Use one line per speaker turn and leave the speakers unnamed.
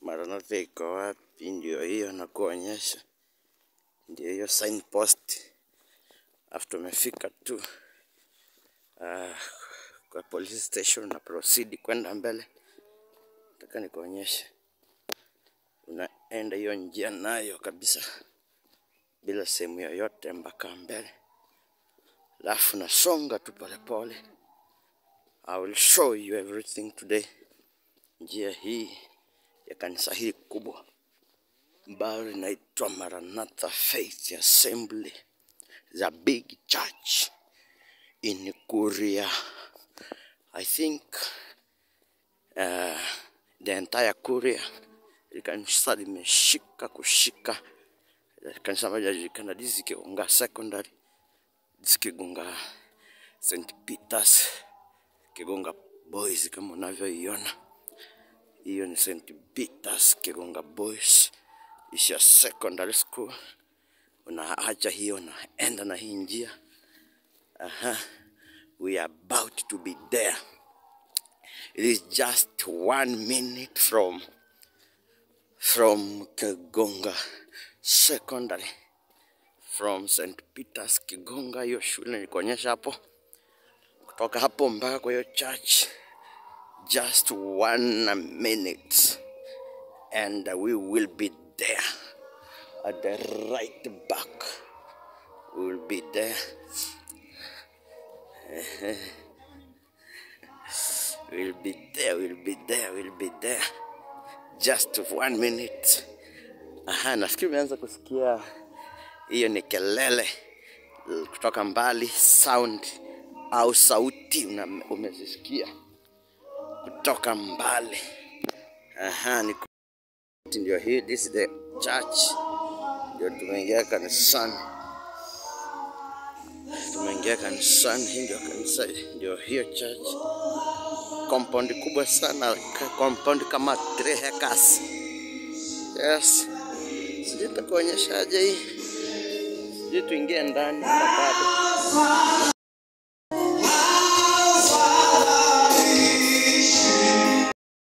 Maranatha iko wapi? Ndio hiyo nakuonyesha, ndio hiyo signpost. After umefika tu uh, kwa police station na proceed kwenda mbele, nataka nikuonyeshe, unaenda hiyo njia nayo kabisa bila sehemu yoyote mpaka mbele, alafu nasonga tu polepole. I will show you everything today. Njia hii ya kanisa hili kubwa ambayo linaitwa Maranatha Faith Assembly, the big church in Kuria. I think uh, the entire Kuria ili kanisa limeshika kushika kanisa moja linajulikana dizi Kigunga Secondary, dizi Kigunga St Peters, Kigunga Boys kama unavyoiona hiyo ni St Peters Kigunga Boys isha secondary school. Unaacha hiyo unaenda na hii njia. Aha. We are about to be there. It is just one minute from from Kigunga Secondary from St Peters Kigunga, hiyo shule nikuonyesha hapo. Kutoka hapo mpaka kwa hiyo church just one minute and we will be there at the right back we will be there we'll be there we'll be there we'll be there just one minute aha nafikiri umeanza kusikia hiyo ni kelele kutoka mbali sound au sauti una- umezisikia kutoka mbali aha ni ndio hii this is the church ndio tumeingia kanisani tumeingia kanisani hii ndio kanisa ndio hiyo church compound kubwa sana ka- compound kama 3 hectares yes sijui takuonyeshaje hii sijui tuingie ndani na bado